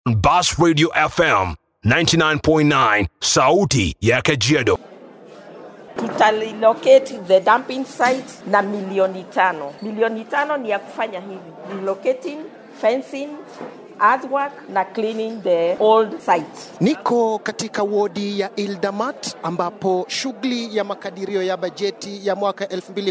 Bas Radio FM 99.9 Sauti ya Kajiado. tutalilocate the dumping site na milioni tano. Milioni tano ni ya kufanya hivi relocating, fencing, earthwork na cleaning the old site. Niko katika wodi ya Ildamat ambapo shughuli ya makadirio ya bajeti ya mwaka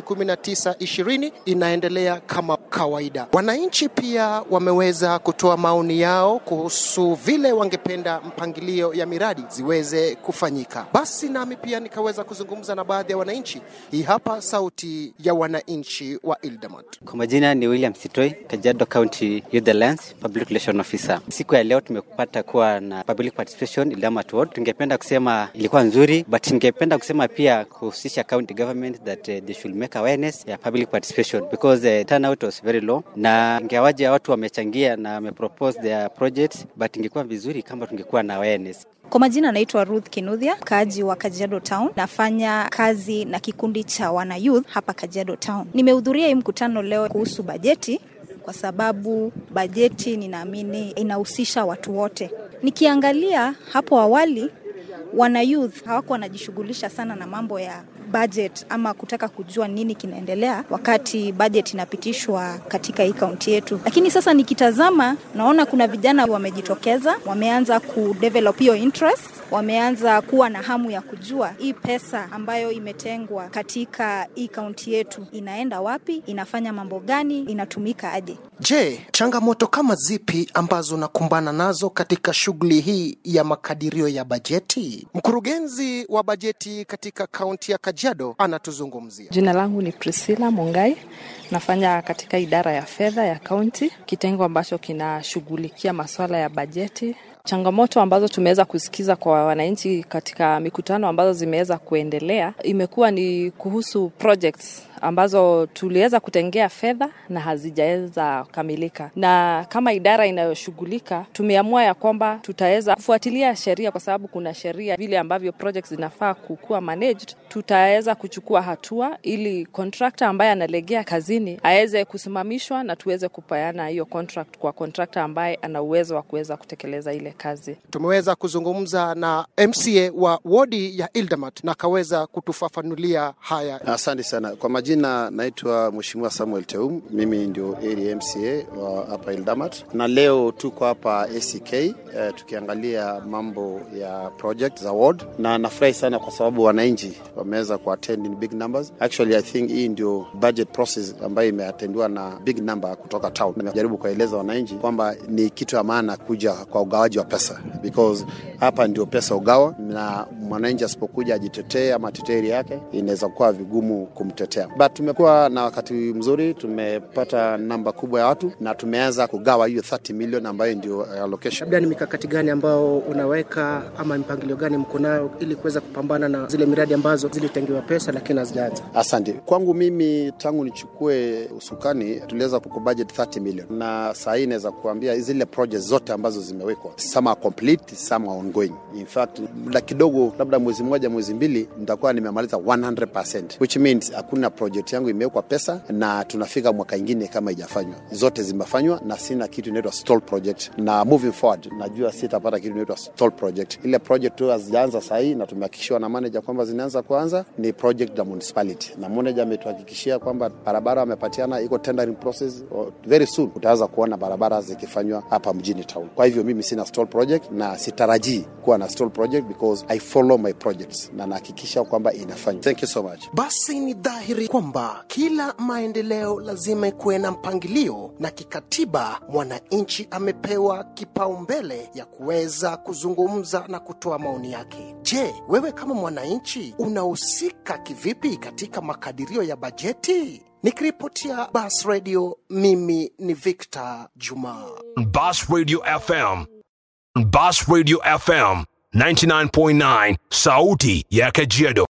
2019-20 inaendelea kama kawaida. Wananchi pia wameweza kutoa maoni yao kuhusu vile wangependa mpangilio ya miradi ziweze kufanyika. Basi nami pia nikaweza kuzungumza na baadhi ya wananchi. Hii hapa sauti ya wananchi wa Ildamat. Kwa majina ni William Sitoi, Kajiado County Youth Alliance Public Relation Officer. Siku ya leo tumepata kuwa na public participation Ildamat Ward. Tungependa kusema ilikuwa nzuri, but ningependa kusema pia kuhusisha county government that uh, they should make awareness ya public participation because the turnout was very low, na ingawaje watu wamechangia na wamepropose their projects, but ingekuwa vizuri kama tungekuwa na awareness. Kwa majina naitwa Ruth Kinuthia, mkaaji wa Kajiado Town. Nafanya kazi na kikundi cha wana youth hapa Kajiado Town. Nimehudhuria hii mkutano leo kuhusu bajeti kwa sababu bajeti ninaamini inahusisha watu wote. Nikiangalia hapo awali, wana youth hawako wanajishughulisha sana na mambo ya budget ama kutaka kujua nini kinaendelea wakati budget inapitishwa katika hii kaunti yetu. Lakini sasa nikitazama, naona kuna vijana wamejitokeza, wameanza kudevelop hiyo interest wameanza kuwa na hamu ya kujua hii pesa ambayo imetengwa katika hii kaunti yetu inaenda wapi, inafanya mambo gani, inatumika aje. Je, changamoto kama zipi ambazo nakumbana nazo katika shughuli hii ya makadirio ya bajeti? Mkurugenzi wa bajeti katika kaunti ya Kajiado anatuzungumzia. Jina langu ni Priscilla Mungai, nafanya katika idara ya fedha ya kaunti, kitengo ambacho kinashughulikia masuala ya bajeti. Changamoto ambazo tumeweza kusikiza kwa wananchi katika mikutano ambazo zimeweza kuendelea imekuwa ni kuhusu projects ambazo tuliweza kutengea fedha na hazijaweza kamilika, na kama idara inayoshughulika tumeamua ya kwamba tutaweza kufuatilia sheria, kwa sababu kuna sheria vile ambavyo projects zinafaa kukuwa managed. Tutaweza kuchukua hatua ili contractor ambaye analegea kazini aweze kusimamishwa na tuweze kupeana hiyo contract kwa contractor ambaye ana uwezo wa kuweza kutekeleza ile kazi. Tumeweza kuzungumza na MCA wa wodi ya Ildamat na akaweza kutufafanulia haya. Asante sana kwa majina, naitwa Mheshimiwa Samuel Teum, mimi ndio area MCA wa hapa Ildamat, na leo tuko hapa ACK eh, tukiangalia mambo ya project za ward, na nafurahi sana kwa sababu wananchi wameweza kuattend in big numbers. Actually I think hii ndio budget process ambayo imeatendiwa na big number kutoka town. Nimejaribu kueleza wananchi kwamba ni kitu ya maana kuja kwa ugawaji wa pesa because hapa ndio pesa ugawa, na mwananchi asipokuja ajitetee ama teteri yake inaweza kuwa vigumu kumtetea but tumekuwa na wakati mzuri, tumepata namba kubwa ya watu na tumeanza kugawa hiyo 30 million ambayo ndio allocation. Labda ni mikakati gani ambao unaweka ama mpangilio gani mko nayo ili kuweza kupambana na zile miradi ambazo zilitengewa pesa lakini hazijaanza? Asante. Kwangu mimi tangu nichukue usukani tuliweza kukubudget 30 million, na saa hii naweza kuambia zile projects zote ambazo zimewekwa some are complete, some are ongoing. In fact, la kidogo labda mwezi mmoja mwezi mbili nitakuwa nimemaliza 100% which means hakuna project yangu imewekwa pesa na tunafika mwaka ingine kama ijafanywa. Zote zimefanywa na sina kitu inaitwa stall project, na moving forward najua sitapata kitu inaitwa stall project. Ile project tu hazijaanza saa hii na tumehakikishiwa na manager kwamba zinaanza kuanza ni project za municipality, na manager ametuhakikishia kwamba barabara amepatiana iko tendering process. Very soon utaanza kuona barabara zikifanywa hapa mjini town. Kwa hivyo mimi sina stall project na sitarajii kuwa na stall project because I follow my projects na nahakikisha kwamba inafanywa. Thank you so much. Basi ni dhahiri kwamba kila maendeleo lazima ikuwe na mpangilio, na kikatiba mwananchi amepewa kipaumbele ya kuweza kuzungumza na kutoa maoni yake. Je, wewe kama mwananchi unahusika kivipi katika makadirio ya bajeti? Nikiripotia Bas Radio, mimi ni Victor Juma. Bas Radio FM. Bas Radio FM 99.9 Sauti ya Kajiado.